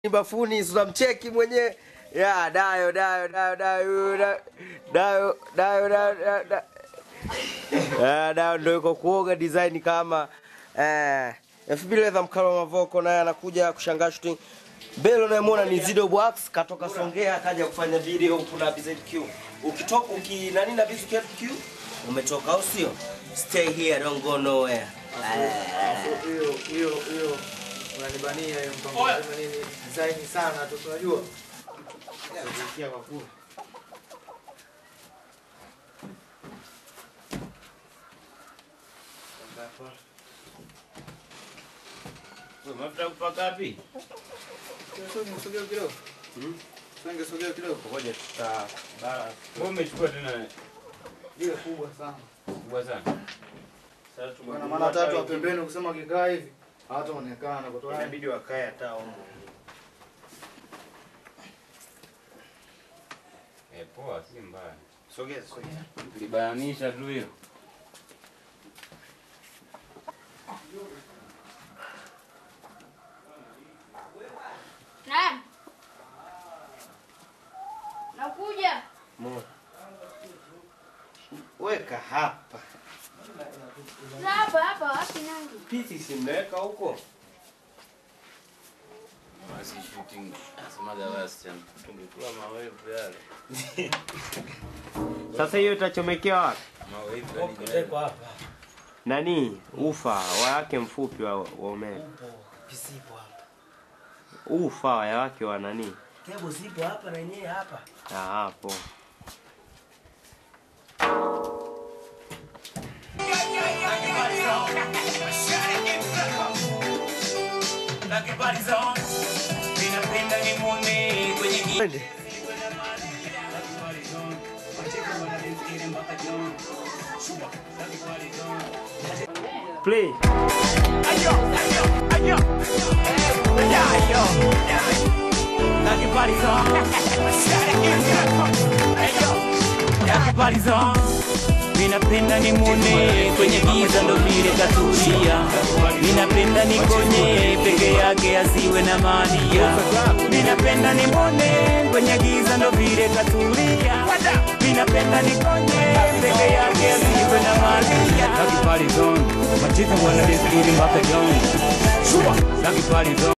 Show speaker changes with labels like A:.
A: bafuni tunamcheki mwenyewe ya dayo dayo dayo dayo dayo dayo dayo dayo dayo dayo Ah, dayo ndo yuko kuoga design kama eh elfu mbili za mkalo mavoko naye anakuja kushangaa shooting Belo unayemwona ni Zido Box katoka Songea akaja kufanya video huku na BZQ. Ukitoka uki nani na BZQ umetoka au sio? Stay here don't go nowhere.
B: hiyo hiyo hiyo unanibania hiyo mpango lazima nini design sana tu tunajua kusikia kwa kula
C: Mafuta kupaka wapi?
B: sogea kidogo Songe sogea kidogo
A: Ngoja tuta bara.
C: Wewe umechukua tena
B: ile kubwa sana
C: kubwa sana.
A: Sasa
B: bwana maana tatu wa pembeni ukisema ukikaa hivi hataonekana kutoa
A: inabidi wakae hata huko.
C: Eh, poa si mbaya.
A: Sogea sogea.
C: Tulibananisha tu hiyo.
D: Naam. Nakuja.
A: Mo. Weka hapa.
D: Na hapa hapa wapi nangu?
A: Piti simeweka huko.
C: Basi shooting. Asemaga basi tungekula mawevu yale.
A: Sasa hiyo itachomekewa wapi?
C: Mawevu yale.
A: hapa. Nani? Ufa wake mfupi wa, wa umeme.
E: Upo visipo hapa.
A: Ufa wake wa nani?
E: Kebo zipo hapa na yenyewe hapa.
A: Ah, hapo. Twende. Play.
F: Ninapenda nimwone kwenye giza ndo vile katulia, ninapenda nikonye peke yake asiwe na madia, ninapenda nimwone kwenye giza ndo vile katulia, ninapenda nikonye peke yake asiwe na madia. Lucky party zone, machita wana destiny mpaka John. Lucky party zone.